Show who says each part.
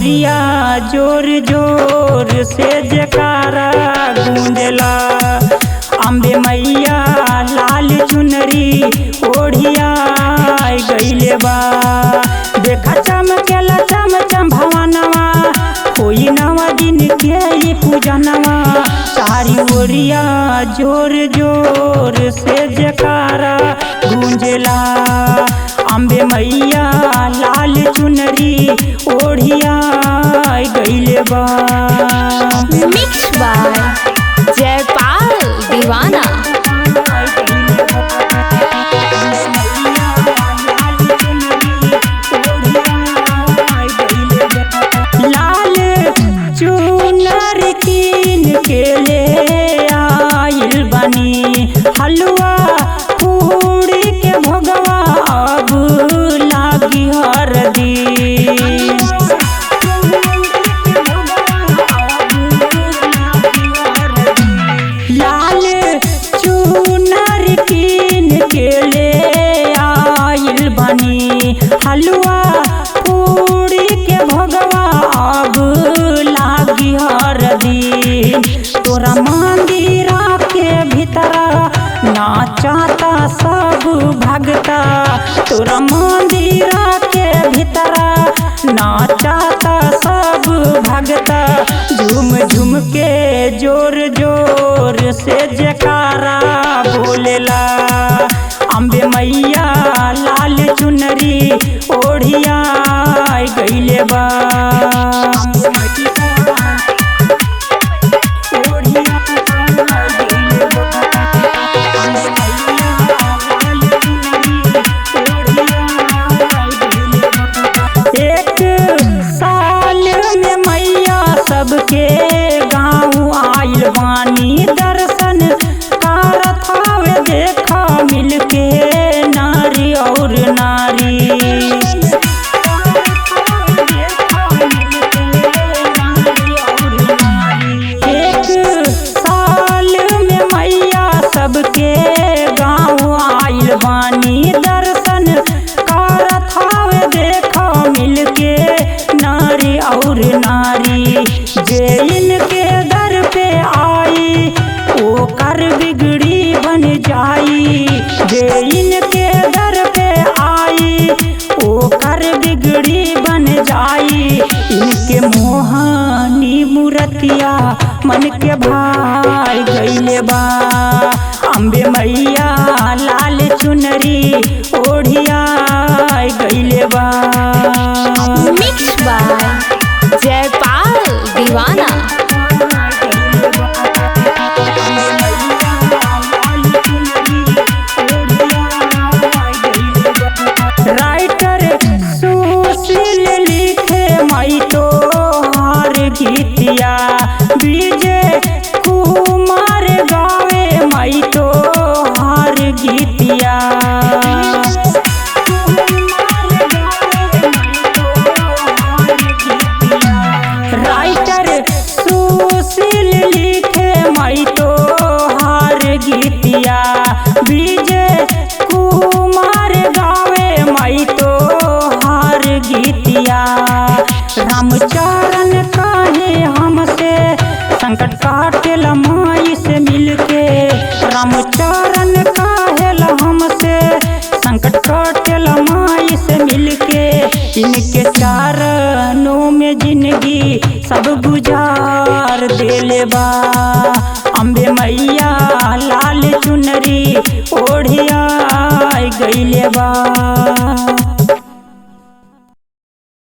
Speaker 1: ओरिया जोर जोर से जकारा गूंजला अम्बे मैया लाल चुनरी ओढ़िया गईले बा देखा चमकेला चम चम भवनवा कोई नवा दिन के ये पूजनवा सारी ओरिया जोर जोर से जकारा गूंजला अम्बे मैया लाल चुनरी ओढ़िया गईले बा
Speaker 2: मिक्स बाय जयपाल दीवाना
Speaker 1: लाल चुनर कीन के ले आइल बनी हलवा पूरी के भोगवा अब लागी हरदी लाल चुनर कीन के ले आइल बनी हलवा पूरी के भोगवा अब लागी हरदी तोरा मंदिरा के भीतरा नाचाता सब भगता तोरा मंदिरा के भीतरा नाचाता सब भगता झूम झूम के जोर जोर से जकारा बोलेला अम्बे मैया लाल चुनरी ओढ़िया गईले बा एक साल में मैया सबके गाँव आइल बानी दर्शन कारत हवे देखा मिलके नारी और नारी एक साल में मैया सबके गाँव आइल बानी दर्शन कारत हवे देखा मिलके नारी और नारी जे इनके दर पे आई ओ कर बिगड़ी बन जाई जे इनके दर पे आई ओ कर बिगड़ी बन जाई इनके मोहानी मूर्तिया मन के भाई गईले बा अम्बे मैया लाल चुनरी ओढ़िया गईले बा
Speaker 2: मिक्स बाय जयपाल दीवाना
Speaker 1: राइटर सुशील लिखे मई तो हार गीतिया विजय कुमार गावे मई तो हार गीतिया राइटर सुशील लिखे मई तो हार गीतिया विजय कुमार गावे मई तो हार गीतिया रामचरण काहे हमसे संकट काटेल माई से मिलके रामचरण काहेल हमसे संकट काटेल माई से मिलके इनके चारणों में जिंदगी सब गुजार देले बा अम्बे मैया लाल चुनरी ओढ़िया गईले बा